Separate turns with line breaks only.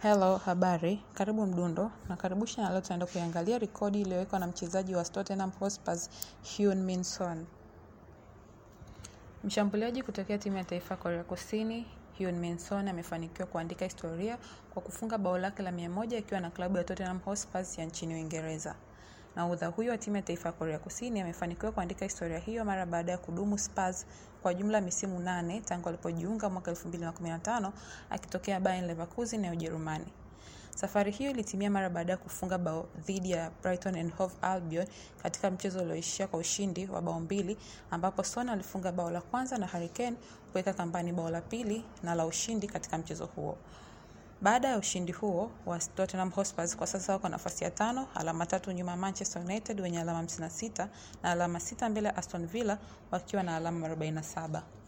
Hello, habari, karibu Mdundo na karibusha na leo tunaenda kuiangalia rekodi iliyowekwa na mchezaji wa Tottenham Hotspur Heung-min Son. Mshambuliaji kutokea timu ya taifa ya Korea Kusini Heung-min Son amefanikiwa kuandika historia kwa kufunga bao lake la 100 akiwa na klabu ya Tottenham Hotspur ya nchini Uingereza. Nahodha huyo wa timu ya taifa ya Korea Kusini amefanikiwa kuandika historia hiyo mara baada ya kudumu Spurs kwa jumla misimu nane tangu alipojiunga mwaka 2015 akitokea Bayer Leverkusen ya Ujerumani. Safari hiyo ilitimia mara baada ya kufunga bao dhidi ya Brighton and Hove Albion katika mchezo ulioishia kwa ushindi wa bao mbili ambapo Son alifunga bao la kwanza na Harry Kane kuweka kambani bao la pili na la ushindi katika mchezo huo. Baada ya ushindi huo wa Tottenham Hotspur kwa sasa wako nafasi ya tano, alama tatu nyuma ya Manchester United wenye alama 56 na alama sita mbele ya Aston Villa wakiwa na alama 47.